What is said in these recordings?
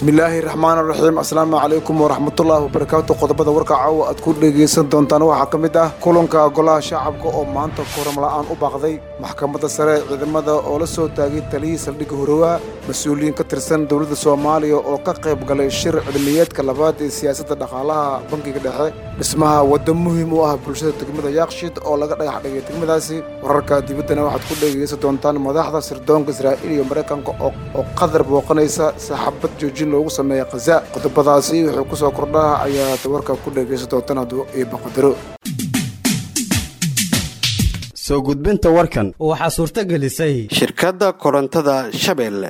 bismillaahi raxmaan raxiim asalaamu calaykum waraxmatullaahi wabarakaatu qodobada warka caawa aad ku dhegaysan doontaan waxaa ka mid ah kulanka golaha shacabka oo maanta koram la'aan u baaqday maxkamadda sare ee ciidamada oo la soo taagay taliyihii saldhigga horowaa mas-uuliyiin ka tirsan dowladda soomaaliya oo ka qayb galay shir cilmiyeedka labaad ee siyaasadda dhaqaalaha bankiga dhexe dhismaha waddo muhiim u ah bulshada degmada yaaqshid oo laga dhagax dhigay degmadaasi wararka dibaddana waxaad ku dhegaysan doontaan madaxda sirdoonka israa'iil iyo maraykanka oo qadar booqanaysa saxaabad joojin loogu sameeya khaza qodobadaasi wuxuu ku soo kordhaa ayaad warka ku dhegaysan doontaan hadduu iiba qadaro soo gudbinta warkan waxaa suurto gelisay shirkadda korontada shabeelle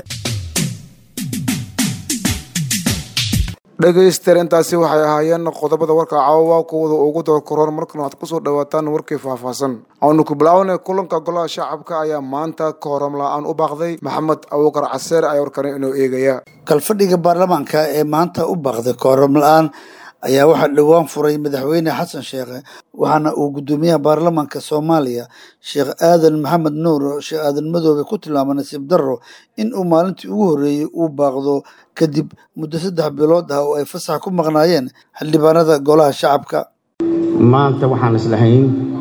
dhegaysteer intaasi waxay ahaayeen qodobada warka caawa kuwada ugu doorkaroon markan waxaad kusoo dhawaataan warkii faahfaahsan aanu ku bilaawna kulanka golaha shacabka ayaa maanta ka horam la-aan u baaqday maxamed abuukar caseer ayaa warkani inoo eegaya kalfadhiga baarlamaanka ee maanta u baaqday kooram la-aan ayaa waxaa dhowaan furay madaxweyne xasan sheekhe waxaana uu guddoomiyaha baarlamaanka soomaaliya sheekh aadan maxamed nuur sheekh aadan madoobe ku tilmaamay nasiib darro in uu maalintii ugu horreeyey uu baaqdo kadib muddo saddex bilood ah oo ay fasax ku maqnaayeen xildhibaanada golaha shacabka maanta waxaan islahayn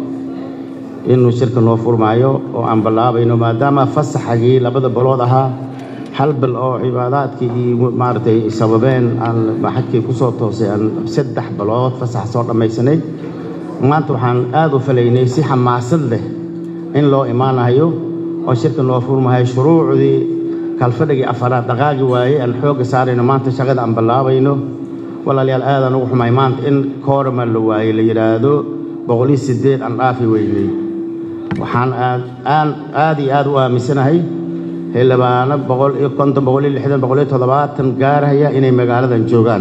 inuu shirka noo furmaayo oo aan ballaabayno maadaama fasaxagii labada bilood ahaa hal bil oo cibaadaadkii iyo maaragtay sababeen aan xajkii ku soo toosay aan saddex bilood fasax soo dhammaysanay maanta waxaan aad u falaynay si xamaasad leh in loo imaanayo oo shirka noo furmahayo shuruucdii kalfadhigii afaraad dhaqaagi waayey aan xoogga saarayno maanta shaqada aan ballaabayno walaalayaal aadaan ugu xumay maanta in koorama la waayey la yidhaahdo boqoliyo siddeed aan dhaafi weynay waxaan aad aan aad iyo aad u aaminsanahay xildhibaano boqol iyo konton boqol iyo lixdan boqol iyo toddobaatan gaarhaya inay magaaladan joogaan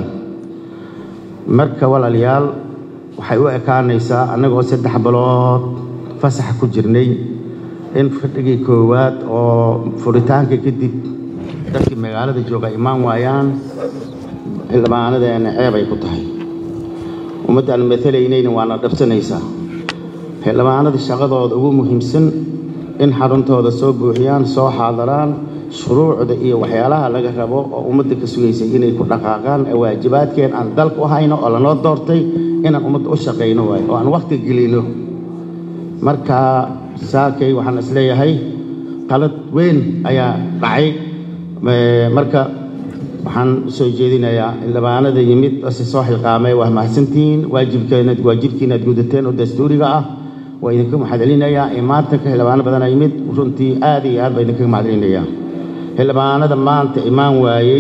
marka walaalayaal waxay u ekaanaysaa annagoo saddex bilood fasax ku jirnay in fadhigii koowaad oo furitaanka kadib dadkii magaalada jooga imaan waayaan xildhibaanadeena ceeb ay ku tahay ummaddaan matalaynayna waana dhabsanaysaa xildhibaanada shaqadooda ugu muhiimsan in xaruntooda soo buuxiyaan soo xaadaraan shuruucda iyo waxyaalaha laga rabo oo ummadda ka sugaysay inay ku dhaqaaqaan waajibaadkeen aan dalka u hayno oo lanoo doortay inaan ummadda u shaqayno waayo oo aan wakhti gelino marka saakay waxaan isleeyahay qalad weyn ayaa dhacay marka waxaan soo jeedinayaa xildhibaanada yimid si soo xilqaamay waa mahadsantihiin waajibkeenad waajibkiinaad gudateen oo dastuuriga ah waa idinka maxadcelinayaa imaatanka xildhibaano badanaa yimid runtii aad iyo aad baa idinkaga maxadcelinayaa xildhibaanada maanta imaan waayey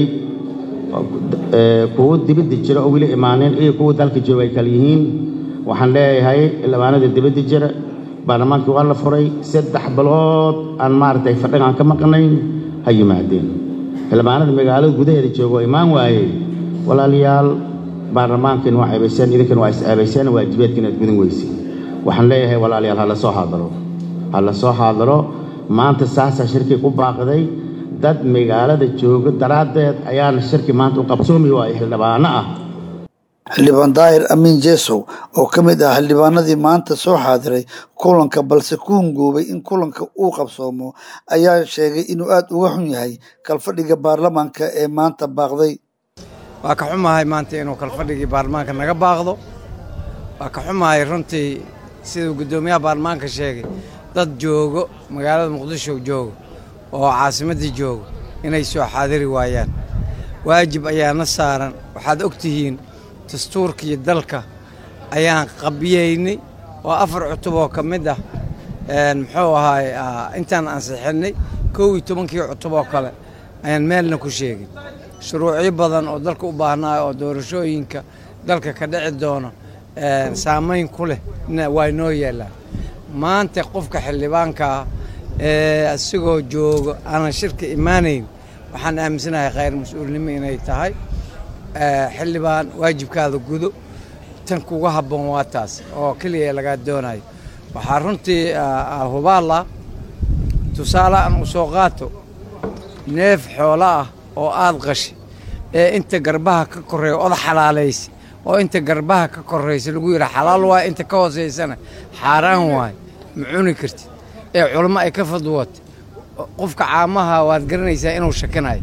kuwo dibadda jira oo weli imaaneen iyo kuwa dalka jooga ay kala yihiin waxaan leeyahay xildhibaanada dibadda jira baarlamaankii waa la furay saddex bilood aan maaragtay fadhigaan ka maqnayn ha yimaadeen xildhibaanada magaalada gudaheeda jooga oo imaan waayey walaalayaal baarlamaankiina waa ceebayseen idinkana waa is-ceebayseen waajibaadkiina aad gudan weysay waxaan leeyahay walaalayaal ha la soo xaadaro ha la soo xaadaro maanta saasaa shirkii ku baaqday dad magaalada jooga daraaddeed ayaana shirki maanta u qabsoomi waayo xildhibaano ah xildhibaan daahir amiin jeesow oo ka mid ah xildhibaanadii maanta soo xaadiray kulanka balse ku hungoobay in kulanka uu qabsoomo ayaa sheegay inuu aad uga xun yahay kalfadhiga baarlamaanka ee maanta baaqday waa ka xumahay maanta inuu kalfadhigii baarlamaanka naga baaqdo waa ka xumahay runtii siduu guddoomiyaha baarlamaanka sheegay dad joogo magaalada muqdisho joogo oo caasimaddii joogo inay soo xaadiri waayaan waajib ayaana saaran waxaad og tihiin dastuurkii dalka ayaan qabiyeynay oo afar cutub oo ka mid ah muxuu ahaay intaan ansixinnay kow iyo tobankii cutub oo kale ayaan meelna ku sheegin shuruucyo badan oo dalka u baahnaayo oo doorashooyinka dalka ka dhici doono saamayn ku leh waa inoo yeelaan maanta qofka xildhibaankaa ee isagoo joogo aanan shirka imaanayn waxaan aaminsanahay khayr mas-uulnimo inay tahay xildhibaan waajibkaada gudo tan kuga habboon waa taas oo keliya lagaa doonayo waxaa runtii hubaalla tusaale aan u soo qaato neef xoolo ah oo aad qashi ee inta garbaha ka korreeya oda xalaalaysa oo inta garbaha ka korraysa lagu yidhaha xalaal waay inta ka hoosaysana xaaraan waay ma cuni kartid ee culamo ay ka fadwootay qofka caamaha waad garanaysaa inuu shakinayo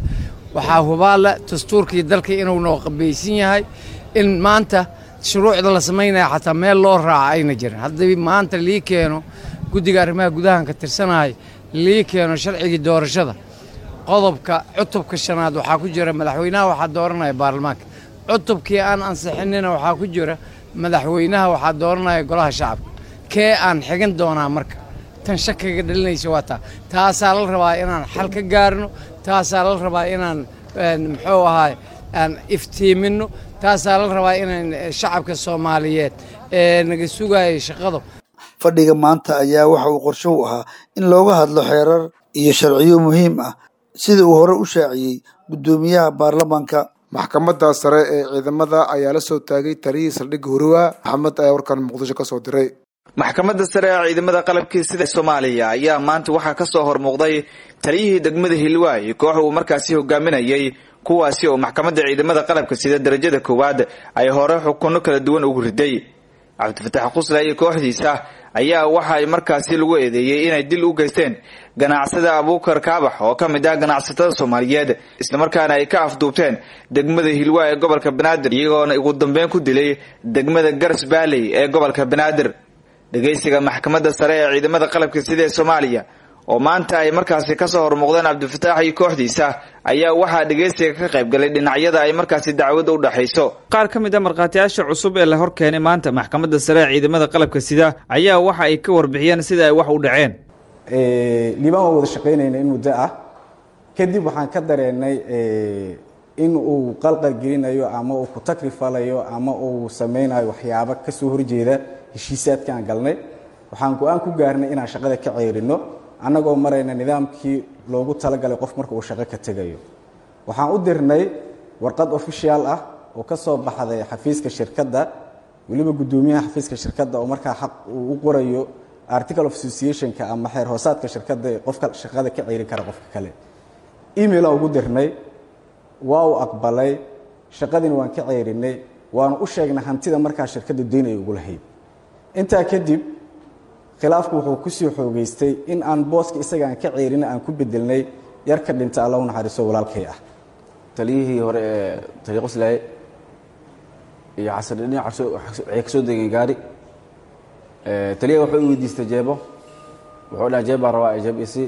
waxaa hubaalla dastuurkii dalka inuu noo qabaysan yahay in maanta shuruucda la samaynaya xataa meel loo raaca ayna jirin haddii maanta lii keeno guddiga arrimaha gudahan ka tirsanaya lii keeno sharcigii doorashada qodobka cutubka shanaad waxaa ku jira madaxweynaha waxaa dooranaya baarlamaanka cutubkii aan ansixinina waxaa ku jira madaxweynaha waxaa dooranaya golaha shacabka kee aan xigan doonaa marka tan shakiga dhalinaysa waa taa taasaa la rabaa inaan xal ka gaarno taasaa la rabaa inaan muxuu ahaay aan iftiiminno taasaa la rabaa inaan shacabka soomaaliyeed ee naga sugaya shaqada fadhiga maanta ayaa waxa uu qorsho u ahaa in looga hadlo xeerar iyo sharciyo muhiim ah sida uu hore u shaaciyey guddoomiyaha baarlamaanka maxkamadda sare ee ciidamada ayaa la soo taagay taliyii saldhigga horowa maxamed ayaa warkan muqdisho ka soo diray maxkamadda sare ee ciidamada qalabkii sida soomaaliya ayaa maanta waxaa ka soo hormuuqday taliyihii degmada hiilwaay koox uu markaasi hogaaminayay kuwaasi oo maxkamadda ciidamada qalabka sida darajada koowaad ay hore xukunno kala duwan ugu riday cabdifatax qusla iyo kooxdiisa ayaa waxa ay markaasi lagu eedeeyey inay dil u geysteen ganacsada abuukar kaabax oo ka mid ah ganacsatada soomaaliyeed islamarkaana ay ka afduubteen degmada hilwaa ee gobolka banaadir iyagoona ugu dambeyn ku dilay degmada garas baaley ee gobolka banaadir dhegaysiga maxkamadda sare ee ciidamada qalabka sida ee soomaaliya oo maanta ay markaasi kasoo hormuuqdeen cabdifatax iyo kooxdiisa ayaa waxaa dhegaysiga ka qayb galay dhinacyada ay markaasi dacwadda u dhexayso qaar ka mid a markhaatiyaasha cusub ee la hor keenay maanta maxkamadda sare ee ciidamada qalabka sida ayaa waxa ay ka warbixiyeen sida ay wax u dhaceen liibaan waa wada shaqaynayna in muddo ah kadib waxaan ka dareenay in uu qalqal gelinayo ama uu ku takrifalayo ama uu samaynayo waxyaabo kasoo horjeeda heshiisaadka aan galnay waxaan go-aan ku gaarnay inaan shaqada ka ceyrino annagoo marayna nidaamkii loogu talagalay qof marka uu shaqo ka tegayo waxaan u dirnay warqad official ah oo ka soo baxday xafiiska shirkadda weliba guddoomiyaha xafiiska shirkadda oo markaa xaq uu u qorayo article of associationka ama xeer hoosaadka shirkadda ee qofka shaqada ka ceyrin kara qofka kale email aan ugu dirnay waa uu aqbalay shaqadiina waan ka ceyrinay waanu u sheegnay hantida markaa shirkadda deyn ay ugu lahayd intaa kadib khilaafku wuxuu kusii xoogeystay in aan booska isaga aan ka ceyrina aan ku bedelnay yar ka dhinta alla u naxariiso walaalkay ah taliyihii hore ee taliya qoslaaye iyo xasan dhinac waxay ka soo degeen gaari taliyaha wuxuu i weydiistay jeebo wuxuu dhaha jeeb baan rabaa jeeb isi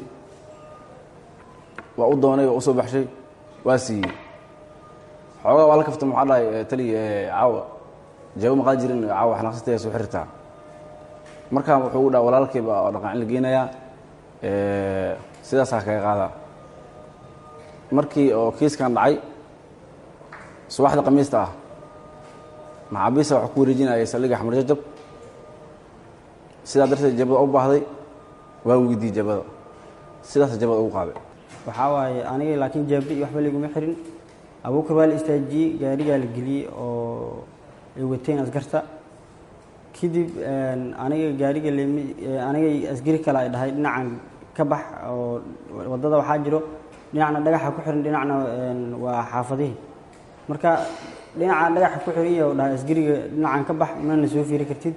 waa u doonay waa u soo baxshay waa siiyey xoogaa waa la kafta maxaa dhahay taliya caawa jeebo maqaad jirin caawa xanaaqsataya soo xirtaa markaa wuxuu u dhaha walaalkayba oo dhaqancin la geenayaa sidaasaa kaga qaadaa markii oo kiiskan dhacay subaxda khamiista ah maxaabiista waxaa ku wareejinayay saldhigga xamar jajab sidaa darteed jabada u baahday waa weydiiyey jabada sidaasa jabada ugu qaaday waxaa waaye aniga laakiin jaabdi iyo waxba layguma xirin abuukar waa la istaajiyey gaarigaa la geliyey oo ay wateen askarta kadib aniga gaariga lm aniga asgari kale ay dhahay dhinacan ka bax oo waddada waxaa jiro dhinacna dhagaxa ku xiran dhinacna waa xaafadihii marka dhinaca dhagaxa ku xiran iyo dhahay asgariga dhinacan ka bax mana soo fiiri kartid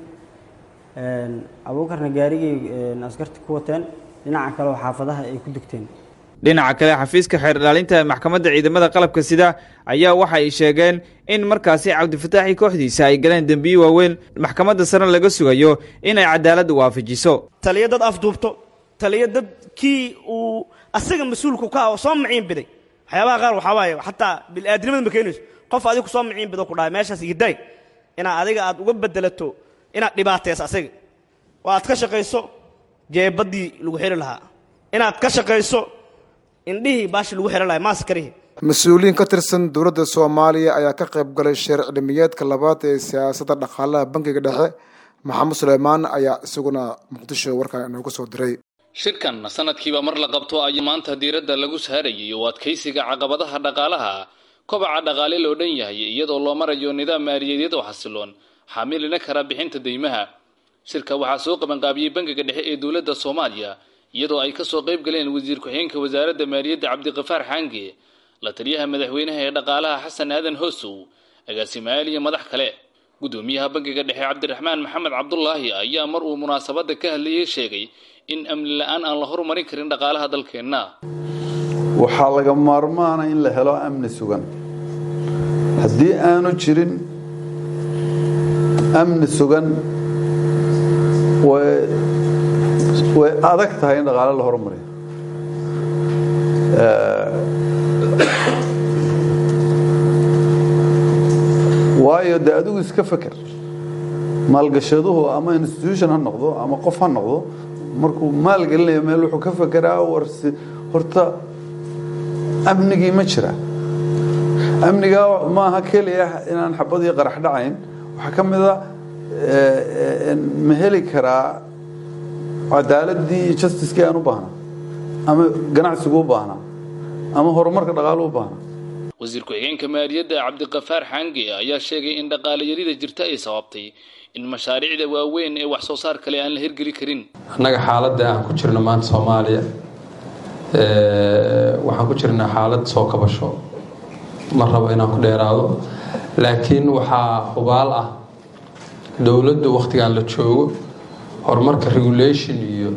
abuukarna gaarigay askarta ku wateen dhinaca kale oo xaafadaha ay ku degteen dhinaca kale xafiiska xeer ilaalinta maxkamadda ciidamada qalabka sida ayaa waxa ay sheegeen in markaasi cabdifataaxi kooxdiisa ay galeen dembiyo waaweyn maxkamadda sare laga sugayo inay cadaaladda waafajiso taliya dad afduubto taliya dad kii uu asaga mas-uulku ka ah oo soo maciin biday waxyaabaha qaar waxaa waaye xataa bil'aadnimada ma keenayso qof adiga ku soo maciin bido ku dhahay meeshaas igidaay inaad adiga aad uga bedelato inaad dhibaatayso asaga oo aad ka shaqayso jeebaddii lagu xiri lahaa inaad ka shaqayso indhihii baashi lagu xihan lahay maaskarihi mas-uuliyiin ka tirsan dowladda soomaaliya ayaa ka qayb galay sheer cilmiyeedka labaad ee siyaasadda dhaqaalaha bankiga dhexe maxamed suleymaan ayaa isaguna muqdisho warkan inoogu soo diray shirkan sanadkiiba mar la qabto ayaa maanta diiradda lagu saarayay oo adkaysiga caqabadaha dhaqaalaha kobaca dhaqaale loo dhan yahay iyadoo loo marayo nidaam maaliyadeed oo xasiloon xaamilina kara bixinta deymaha shirka waxaa soo qabanqaabiyey bankiga dhexe ee dowladda soomaaliya iyadoo ay kasoo qayb galeen wasiir ku-xigeenka wasaaradda maaliyadda cabdiqafaar xaange la taliyaha madaxweynaha ee dhaqaalaha xasan aadan hoosow agaasimayaal iyo madax kale guddoomiyaha bankiga dhexe cabdiraxmaan maxamed cabdulaahi ayaa mar uu munaasabadda ka hadlayay sheegay in amni la-aan aan la horumarin karin dhaqaalaha dalkeenna waxaa laga maarmaana in la helo amni sugan haddii aanu jirin amni sugan way way adag tahay in dhaqaale la horumariyo waayo dee adigu iska feker maalgashaduhu ama institution ha noqdo ama qof ha noqdo markuu maal gelinayo meel wuxuu ka fekeraa warsi horta amnigii ma jira amnigaa maaha keliya inaan xabad iyo qarax dhacayn waxaa ka mid a ma heli karaa cadaaladii iyo justicekii aan u baahnaa ama ganacsigu u baahnaa ama horumarka dhaqaalu u baahnaa wasiir ku-xigeenka maaliyadda cabdiqafaar xange ayaa sheegay in dhaqaale yarida jirta ay sababtay in mashaariicda waaweyn ee wax soo saar kale aan la hirgeli karin annaga xaaladda aan ku jirno maanta soomaaliya waxaan ku jirnaa xaalad soo kabasho ma rabo inaan ku dheeraado laakiin waxaa hubaal ah dowladdu wakhtigan la joogo horumarka regulation iyo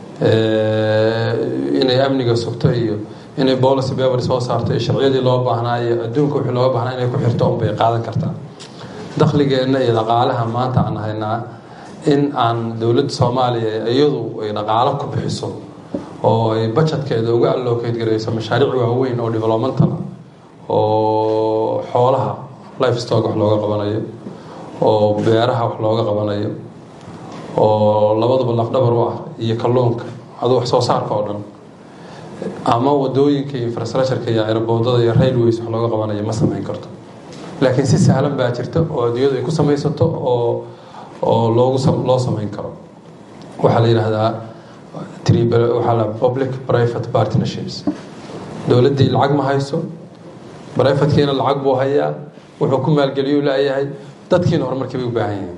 inay amniga sugto iyo inay policy paper soo saarto iyo sharciyadii loo baahnaa iyo adduunka wixii looga baahnaa inay ku xirto unbay qaadan kartaa dakhligeenna iyo dhaqaalaha maanta aan haynaa in aan dowladda soomaaliya iyadu ay dhaqaalo ku bixiso oo ay budgetkeeda uga allocate garayso mashaariic waaweyn oo developmental oo xoolaha life stock wax looga qabanayo oo beeraha wax looga qabanayo oo labaduba lafdhabar u ah iyo kalluunka aduu wax soo saarka oo dhan ama wadooyinka iyo infrastructureka iyo airboodada iyo railways wax looga qabanayo ma samayn karto laakiin si sahlan baa jirta oo adduunyadu ay ku samaysato oo oo loogu loo samayn karo waxaa la yidhaahdaa waxaa la public private partnerships dowladdii lacag ma hayso brivatekiina lacag buu hayaa wuxuu ku maalgeliyuu leeyahay dadkiina horumarkii bay u baahan yihiin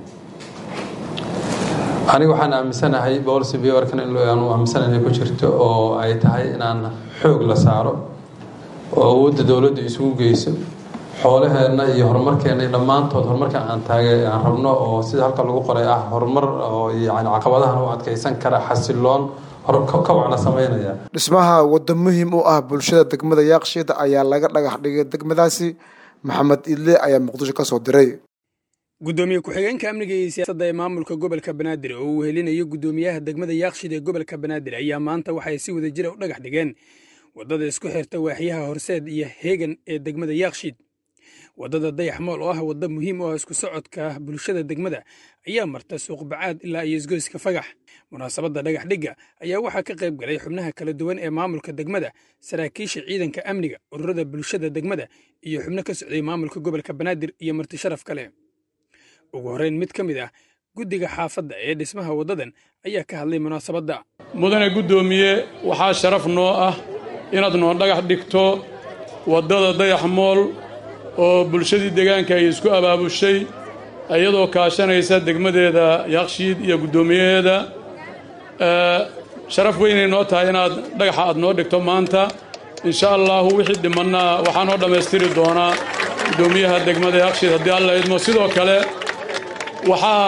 aniga waxaan aaminsanahay policy paperkan aanu aaminsanahay ku jirto oo ay tahay inaan xoog la saaro oo awoodda dowladda isugu geyso xoolaheenna iyo horumarkeenna iyo dhammaantood horumarka aan taage aan rabno oo sida halka lagu qoray ah horumar oo yani caqabadahan u adkeysan kara xasiloon kawacna sameynaya dhismaha waddo muhiim u ah bulshada degmada yaaqshiida ayaa laga dhagax dhigay degmadaasi maxamed idle ayaa muqdisho ka soo diray gudoomiye ku-xigeenka amniga iyo siyaasadda ee maamulka gobolka banaadir oo uu helinayo gudoomiyaha degmada yaaqshid ee gobolka banaadir ayaa maanta waxay si wada jira u dhagax dhigeen waddada isku xirta waaxyaha horseed iyo heegan ee degmada yaaqshid waddada dayax mool oo ah waddo muhiim u ah isku socodka bulshada degmada ayaa marta suuqbacaad ilaa iyo isgoyska fagax munaasabadda dhagax dhigga ayaa waxaa ka qayb galay xubnaha kala duwan ee maamulka degmada saraakiisha ciidanka amniga ururada bulshada degmada iyo xubno ka socday maamulka gobolka banaadir iyo marti sharaf kale ugu horreyn mid ka mid ah guddiga xaafadda ee dhismaha waddadan ayaa ka hadlay munaasabadda mudane guddoomiye waxaa sharaf noo ah inaad noo dhagax dhigto waddada dayax mool oo bulshadii deegaanka ay isku abaabushay iyadoo kaashanaysa degmadeeda yaaqshiid iyo guddoomiyaheeda sharaf weynay noo tahay inaad dhagaxa aad noo dhigto maanta insha allahu wixii dhimannaa waxaa noo dhammaystiri doonaa guddoomiyaha degmada yaaqshiid haddii alla idmo sidoo kale waxaa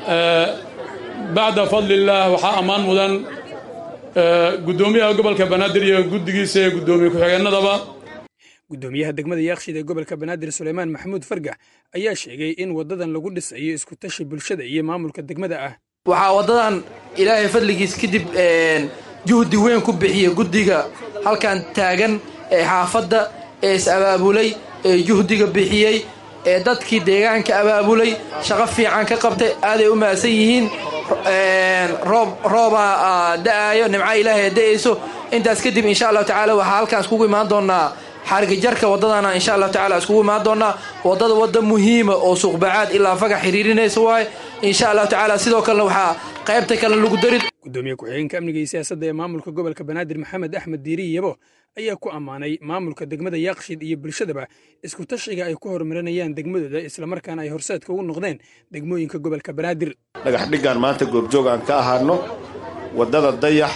bacda fadlillaah waxaa ammaan mudan guddoomiyaha gobolka banaadir iyo guddigiisa ee guddoomiye ku-xigeenadaba guddoomiyaha degmada yaaqshid ee gobolka banaadir suleymaan maxamuud fargax ayaa sheegay in waddadan lagu dhisayo isku tashi bulshada iyo maamulka degmada ah waxaa waddadan ilaahay fadligiis kadib juhdi weyn ku bixiya guddiga halkan taagan ee xaafadda ee is abaabulay ee juhdiga bixiyey ee dadkii deegaanka abaabulay shaqo fiican ka qabtay aaday u mahadsan yihiin roob roobaa da'aayo nimca ilaahay da'ayso intaas kadib insha allahu tacaala waxaa halkaan iskugu imaan doonaa xarigajarka waddadana insha allahu tacala iskugu imaan doonaa waddada wadda muhiima oo suuqbacaad ilaa fagax xiriirinaysa waaye insha allahu tacaala sidoo kalena waxaa qaybta kale lagu dari gudoomiye ku-xigeenka amniga iyo siyaasadda ee maamulka gobolka banaadir maxamed axmed diiri yabo ayaa ku ammaanay maamulka degmada yaaqshid iyo bulshadaba isku tashiga ay ku horumarinayaan degmadooda islamarkaana ay horseedka ugu noqdeen degmooyinka gobolka banaadir dhagax dhiggaan maanta goobjoog aan ka ahaano waddada dayax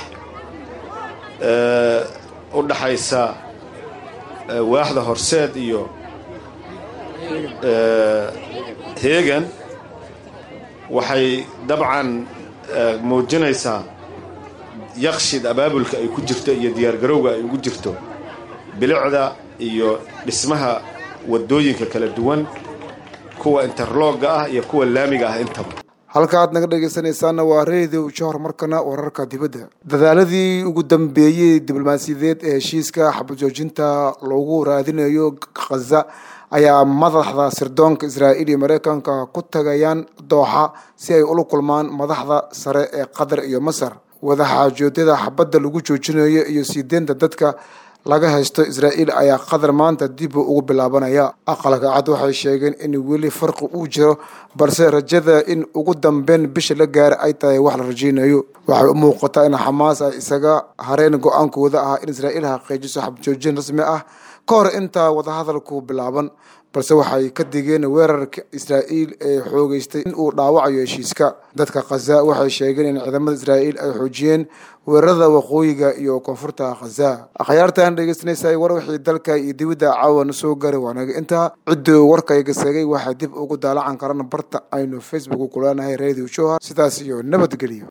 u dhaxaysa waaxda horseed iyo heegan waxay dabcan muujinaysaa yaqshid abaabulka ay ku jirto iyo diyaargarowga ay ugu jirto bilicda iyo dhismaha waddooyinka kala duwan kuwa interlooga ah iyo kuwa laamiga ah intaba halka aad naga dhegaysanaysaana waa reediyo johor markana wararka dibadda dadaaladii ugu dambeeyey diblomaasiyadeed ee heshiiska xabajoojinta loogu raadinayo khaza ayaa madaxda sirdoonka israa'iil iyo mareykanka ku tagayaan dooxa si ay ula kulmaan madaxda sare ee qatar iyo masar wadaxaajoodyada xabadda lagu joojinayo iyo sii deynta dadka laga haysto israa'iil ayaa qatar maanta dib ugu bilaabanaya aqalka cad waxay sheegeen in weli farqi uu jiro balse rajada in ugu dambeyn bisha la gaara ay tahay wax la rajaynayo waxay u muuqataa in xamaas ay isaga hareen go-aankooda ah in israa'iil xaqiijiso xabjoojin rasmi ah ka hor intaa wadahadalku bilaaban balse waxay ka digeen weerarka israa'iil ee xoogeystay in uu dhaawacayo heshiiska dadka khaza waxay sheegeen in ciidamada israa'iil ay xoojiyeen weerarada waqooyiga iyo koonfurta khaza akhyaartaan dhegeysanaysa war wixii dalka iyo dibadda caawana soo garay waanaga intaa ciddii warkayga segay waxay dib ugu daalacan karaan barta aynu facebook ku leenahay radio shoha sidaas iyo nabadgelyo